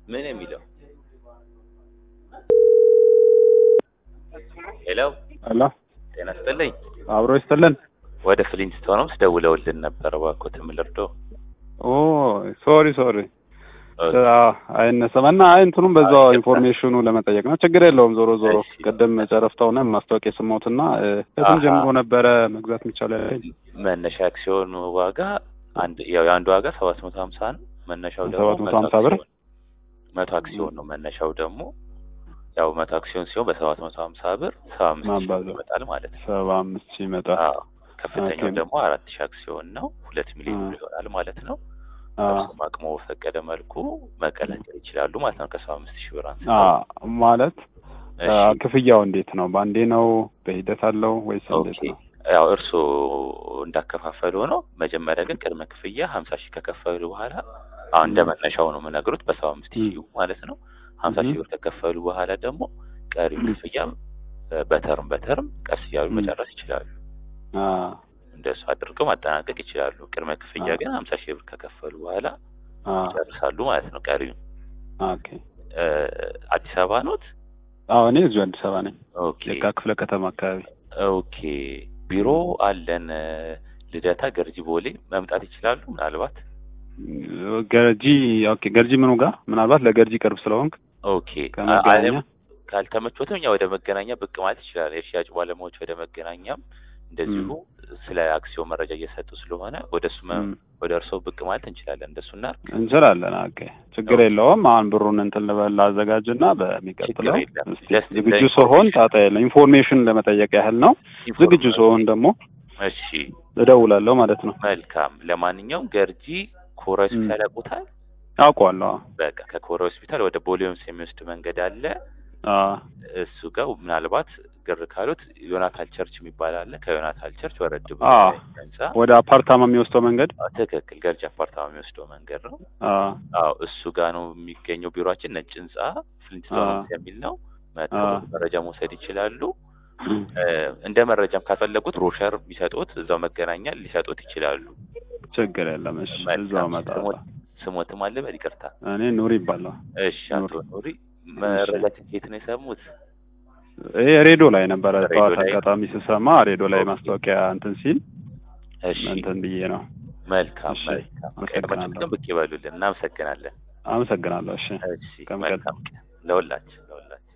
ምን የሚለው ሄሎ አላ ጤና ይስጥልኝ አብሮ ይስጥልን። ወደ ፍሊንስቶንስ ደውለውልን ነበር እባክዎትን ምን ልርዶ ኦ ሶሪ ሶሪ አይነሳም እና አይ እንትኑም በዛው ኢንፎርሜሽኑ ለመጠየቅ ነው። ችግር የለውም። ዞሮ ዞሮ እሺ። ቅድም ጨረፍታውነ ማስታወቂያ የሰማሁትና እ፣ ከስንት አሃ። ጀምሮ ነበረ መግዛት የሚቻለው ያለኝ? መነሻ አክሲዮን ዋጋ አንድ ያው የአንዱ ዋጋ ሰባት መቶ ሀምሳ ነው መነሻው ደግሞ 750 ብር? አክሲዮን- መቶ አክሲዮን ነው መነሻው ደግሞ ያው መቶ አክሲዮን ሲሆን በሰባት መቶ ሀምሳ ብር ሰባ አምስት ሺህ ማባዛት። ይመጣል ማለት ነው ሰባ አምስት ሺህ ይመጣል። አዎ ከፍተኛው ኦኬ። ደግሞ አራት ሺህ አክሲዮን ነው ሁለት ሚሊዮን አ። ብር ይሆናል ማለት ነው አ እርሱም አቅሞ በፈቀደ መልኩ መቀላቀል ይችላሉ ማለት ነው ከሰባ አምስት ሺህ ብር አ አንስተው ማለት እሺ። አ፣ ክፍያው እንዴት ነው? በአንዴ ነው በሂደት አለው ወይስ እንዴት ኦኬ ነው? ያው እርስዎ እንዳከፋፈሉ ነው። መጀመሪያ ግን ቅድመ ክፍያ ሀምሳ ሺህ ከከፈሉ በኋላ አሁን እንደ ም። መነሻው ነው የምነግሩት በሰባ አምስት ም። ሺህ ማለት ነው። ሀምሳ ሺህ ም። ብር ከከፈሉ በኋላ ደግሞ ቀሪው ም። ክፍያ በተርም በተርም ቀስ እያሉ ም። መጨረስ ይችላሉ። አ እንደሱ አድርገው ማጠናቀቅ ይችላሉ። ቅድመ ክፍያ አ። ግን ሀምሳ ሺህ ብር ከከፈሉ በኋላ አ ይጨርሳሉ ማለት ነው። ቀሪው ኦኬ። እ፣ አዲስ አበባ ኖት? አዎ እኔ እዚሁ አዲስ አበባ ነኝ። ኦኬ የካ ክፍለ ከተማ አካባቢ። ኦኬ ቢሮ አለን እ፣ ልደታ ገርጂ ቦሌ መምጣት ይችላሉ ምናልባት ገርጂ ኦኬ። ገርጂ ምኑ ጋር ምናልባት ለገርጂ ቅርብ ስለሆንክ ኦኬ ከመገናኛ አለም ካልተመቾትም እኛ ወደ መገናኛ ብቅ ማለት ይችላል። የሽያጭ ባለሙያዎች ወደ መገናኛም እንደዚሁ ስለ አክሲዮን መረጃ እየሰጡ ስለሆነ ወደ እሱ መ- ም፣ ወደ እርስዎ ብቅ ማለት እንችላለን። እንደሱ እናድርግ። እንችላለን። ኦኬ ችግር ኦኬ። የለውም። አሁን ብሩን እንትን ልበል ላዘጋጅና በሚቀጥለው ችግር የለም። እስኪ Just ዝግጁ the ስሆን information- ጣጣ የለም። ኢንፎርሜሽን ለመጠየቅ ያህል ነው። ዝግጁ ስሆን ደግሞ እሺ እደውላለሁ ማለት ነው። መልካም። ለማንኛውም ገርጂ ኮራ ሆስፒታል ያውቁታል? አውቀዋለሁ። በቃ ከኮራ ሆስፒታል ወደ ቦሌ ሆምስ የሚወስድ መንገድ አለ። አዎ እሱ ጋር ምናልባት ግር ካሉት ዮናታል ቸርች የሚባል አለ። ከዮናታል ቸርች ወረድ ብሎ አዎ። ህንጻ ወደ አፓርታማ የሚወስደው መንገድ አዎ፣ ትክክል ገርጂ አፓርታማ የሚወስደው መንገድ ነው። አዎ አዎ እሱ ጋር ነው የሚገኘው ቢሮአችን። ነጭ ህንጻ ፍሊንትስቶን አዎ። ሆምስ የሚል ነው። መጥተው አዎ። መረጃ መውሰድ ይችላሉ። እ፣ እንደ መረጃም ካፈለጉት ብሮሸር ቢሰጡት እዛው መገናኛ ሊሰጡት ይችላሉ። ችግር የለም። እሺ መልካም። እዛው እመጣለሁ። ስሞት- ስሞትም አለ በል ይቅርታ። እኔ ኑሪ ይባላል። እሺ አቶ ኑሪ መረጃ ከየት ነው የሰሙት? ይሄ ሬዲዮ ላይ ነበረ ሬዲዮ ጠዋት ላይ? አጋጣሚ ስሰማ ሬዲዮ ላይ ኦኬ። ማስታወቂያ እንትን ሲል እሺ እንትን ብዬ ነው። መልካም እሺ፣ መልካም። አመሰግናለሁ። ቀድማችሁ ብቅ ይበሉልን። እናመሰግናለን። አመሰግናለሁ። እሺ እሺ ከመቀጠል መልካም ቀን ለሁላችን።